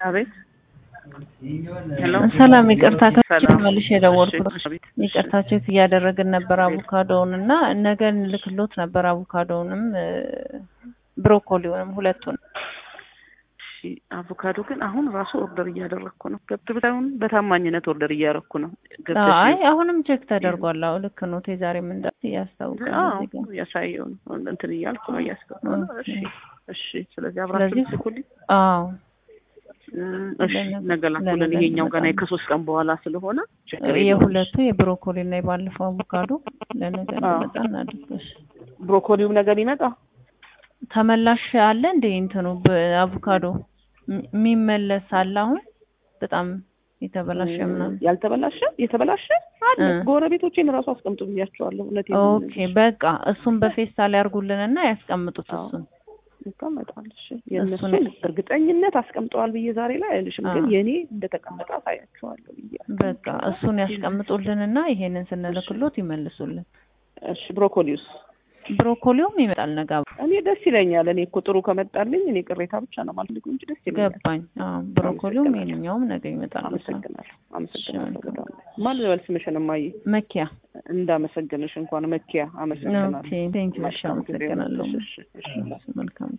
አቤት ሄሎ ሰላም ይቅርታ ከዚህ ሰላም። መልሼ የደወልኩት እሺ፣ አቤት። ይቅርታ ቼክ እያደረግን ነበር አቮካዶውን እና ነገ ልክሎት ነበር አቮካዶውንም እ፣ ብሮኮሊውንም ሁለቱን እሺ አቮካዶ ግን አሁን ራሱ ኦርደር እያደረግኩ ነው። ገብተውን በታማኝነት ኦርደር እያደረግኩ ነው። ገብተሽ አይ አሁንም ቼክ ተደርጓል አዎ ልክ ነው ዛሬ ምን እንዳለ እያስታውቃል አዎ እዚህ ጋር ያሳየውን እንትን እያልኩ ነው እያስገባሁ ነው። ኦኬ። እሺ እሺ። ስለዚህ አብራችሁ ስለዚህ- ልትልኩልኝ አዎ እሺ። ለነገ- ነገ ላኩልን። ለነገ ይሄኛው ገና እንመጣለን። ከሶስት ቀን በኋላ ስለሆነ ችግር የለውም። የሁለቱ የብሮኮሊ እና የባለፈው አቮካዶ ለነገ አዎ። እንዲመጣ እናድርግሽ ብሮኮሊውም ነገር ይመጣ ተመላሽ አለ እንደ እንትኑ በአቮካዶ ሚ- የሚመለስ አለ አሁን በጣም የተበላሸ ምናምን ያልተበላሸ የተበላሸ አለ። እ። ጎረቤቶቼን እራሱ አስቀምጡ ብያቸዋለሁ። እውነቴን ነው ኦኬ የምልሽ። በቃ እሱን በፌስታል ያርጉልንና ያስቀምጡት አዎ። እሱን ይቀመጣል። እሺ የእነሱን እሱን- እርግጠኝነት አስቀምጠዋል ብዬ ዛሬ ላይ አይልሽም፣ ግን አዎ። የኔ እንደተቀመጠ አሳያቸዋለሁ ብዬ በቃ እሱን ያስቀምጡልንና ይሄንን ስንልክሎት ይመልሱልን። እሺ ብሮኮሊውስ ብሮኮሊውም ይመጣል ነጋ እኔ ደስ ይለኛል። እኔ እኮ ጥሩ ከመጣልኝ እኔ ቅሬታ ብቻ ነው የማልፈልገው እንጂ ደስ ይለኛል። ገባኝ። አዎ ብሮኮሊውም አመሰግናለሁ። ይሄንኛውም ነገ ይመጣል። አመሰግናለሁ። አመሰግናለሁ እሺ፣ በጣም ማን ልበል ስምሽን? እማዬ መኪያ እንዳመሰግንሽ እንኳን መኪያ አመሰግናለሁ። ኦኬ ቴንክ ዩ። እሺ መልካም ጊዜ አመሰግናለሁ። ይሁንልሽ። እሺ፣ እሺ። መልካም